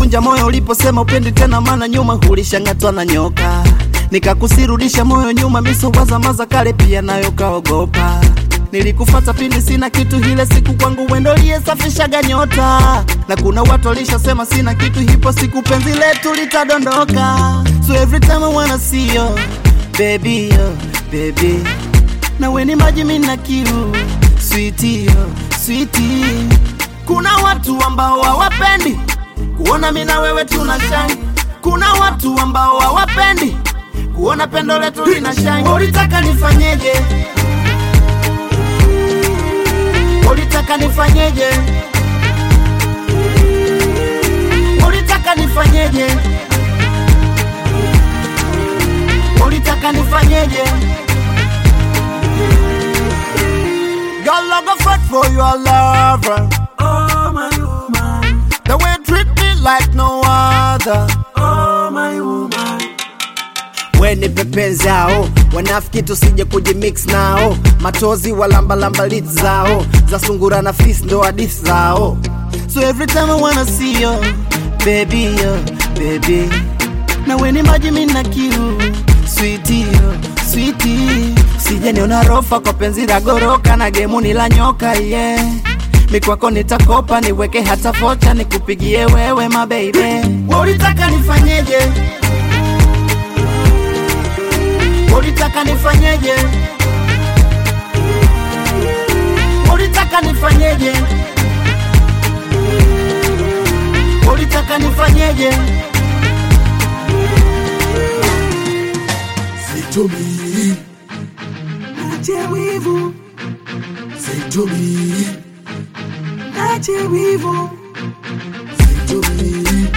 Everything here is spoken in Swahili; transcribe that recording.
ulinivunja moyo uliposema upendi tena, maana nyuma hulishangatwa na nyoka. Nikakusirudisha moyo nyuma, misowazamaza kale pia nayo kaogopa. Nilikufata pindi sina kitu, ile siku kwangu wendo liyesafishaga nyota, na kuna watu walishasema sina kitu, hipo siku penzi letu litadondoka. So every time I wanna see you baby, oh, baby, na weni maji mina kiu sweetie, oh, sweetie. Kuna watu ambao hawapendi kuona mimi na wewe tuna shine. Kuna watu ambao hawapendi kuona pendo letu lina shine. Ulitaka nifanyeje? Ulitaka nifanyeje? Ulitaka nifanyeje? Ulitaka nifanyeje? Girl, I go fight for your lover. Oh my woman, The way you treat me like no other. oh my woman, We ni pepe zao, wanafiki tusije kujimix nao, matozi walambalamba lit zao, za sungura na fis ndo hadithi zao. So every time I wanna see you, baby, yo, baby, na we ni maji mina kiu, sweetie, yo, sweetie, sije niona rofa kwa penzi la goroka na gemuni la nyoka, yeah. Mikwako nitakopa niweke hata vocha nikupigie wewe my baby. Wewe ulitaka nifanyeje? Ulitaka nifanyeje? Ulitaka nifanyeje? Ulitaka nifanyeje? say to me, Ache wivu, say to me, ache wivu, say to me,